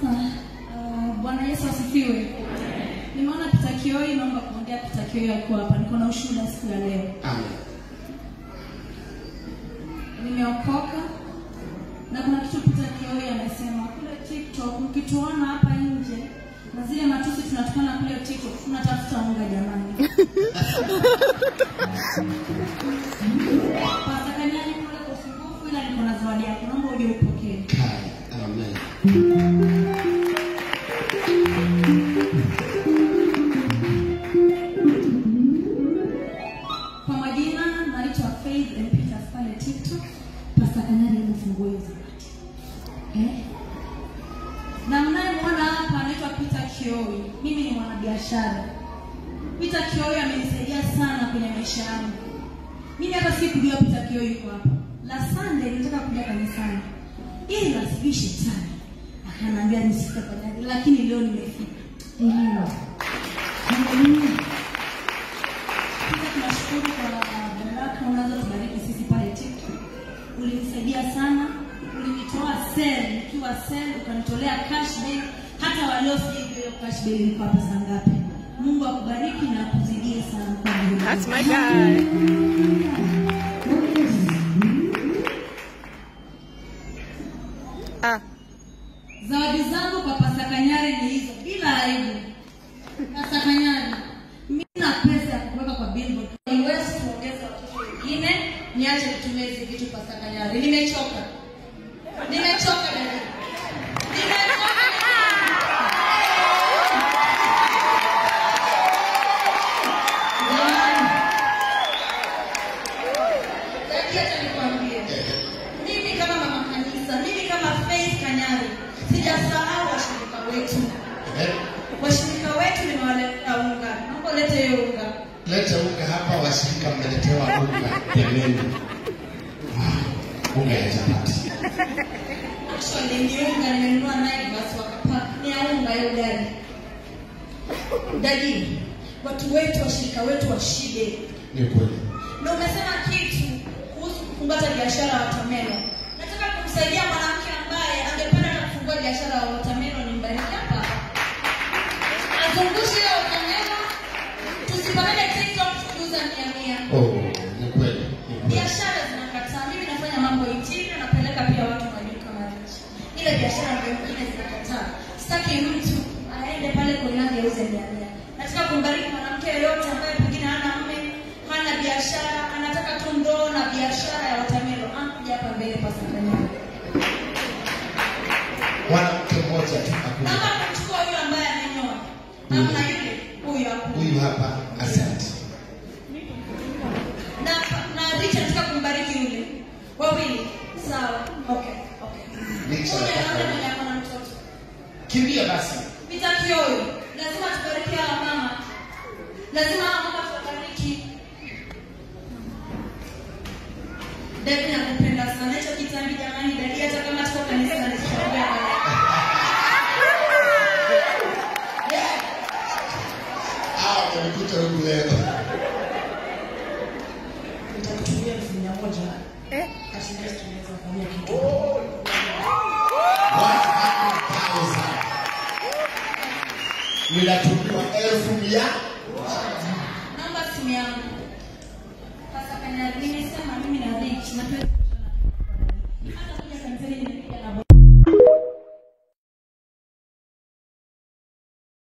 Uh, Bwana Yesu asifiwe. Nimeona Pita Kioi, naomba kuongea. Pita Kioi alikuwa hapa, niko na ushuhuda siku ya leo. Amen. Nimeokoka na kuna kitu Pita Kioi amesema kule TikTok, mkituona hapa nje na zile matusi tunatukana kule TikTok, tunatafuta unga jamani. Pasta Kanyani kule kwa usumbufu, ila niko na zawadi yako, naomba uje upokee. Kai. Amen. Kwa majina naitwa Faith and Peters pale TikTok. Pasta Kanyari hebu fungue hiyo zawadi. Eh? Na mnayemwona hapa anaitwa Peter Kioi. Mimi ni mwanabiashara. Peter Kioi amenisaidia sana kwenye maisha yangu. Mimi hata sikujua Peter Kioi yuko hapa. La Sunday nilitaka kuja kanisani. Ila sijui shetani. Akaniambia nisifike Kanyari, lakini leo nimefika. Ndio. Hallelujah. Pia tunashukuru kwa baraka unazotubariki sisi pale TikTok. Ulinisaidia sana, ulinitoa sel nikiwa sel, ukanitolea cash bail. Hata walio sijui hiyo cash bail ilikuwa pesa ngapi. Mungu akubariki na akuzidie sana kwa Mungu. That's my guy. Ah, Zawadi zangu kwa Pasta Kanyari ni hizo, bila aibu. Pasta Kanyari, mimi na pesa ya kuweka kwa billboard. Niwezi kuongeza watoto wengine, niache kutumia hizi vitu Pasta Kanyari. Nimechoka. Nimechoka dada. Nimechoka. Jamani. Dada, acha nikwambie. Mimi kama mama kanisa, mimi kama Faith Kanyari, sijasahau washirika wetu. Eh, Washirika wetu nimewaletea unga. Naomba ulete hiyo unga. Leta unga hapa, washirika mmeletewa unga pembeni. Ah, Unga ya chapati. Actually ni unga nimenunua Naivas wakapaka. Ni ya unga hiyo gari. Dadi, watu wetu washirika wetu washibe. Ni kweli. Na umesema kitu kuhusu kufungua hata biashara ya watermelon. Nataka kumsaidia mwanamke ambaye angependa hata kufungua biashara ya watermelon nyumbani hapa. Azungushe hiyo watermelon. Tusipande TikTok tukiuza mia mia. Oh, ni kweli. Ni kweli. biashara zinakataa. Mimi nafanya mambo interior, napeleka pia watu majuu kama rich. Ile biashara ndio nyingine zinakataa. Sitaki mtu aende pale Koinange auze mia mia. Nataka kumbariki mwanamke yeyote ambaye pengine hana mme, hana biashara, anataka tu ndoo na biashara ya watermelon. Anakuja hapa mbele Pastor Kanyari. Mwanamke mmoja tu akuja. Naomba kumchukua huyu ambaye amenyoa. Namna yule huyu hapo. Huyu hapa, asante. na na Rich anataka kumbariki yule wawili sawa okay okay Rich Huyu anataka- anaona mwenye ako na mtoto Kimbia basi. vitakio huyu lazima tubariki hawa mama lazima hawa mama tuwabariki dadi nakupenda sana hicho kitambi jamani dadi hata kama tuko kanisani tutaongea naye. Hawa wamekuta huku leo. nitakutumia elfu mia moja eh, kasi next tunaweza kufanyia kitu 100,000. Ninatumiwa elfu mia naomba simu yangu sasa kanya nimesema mimi na Rich na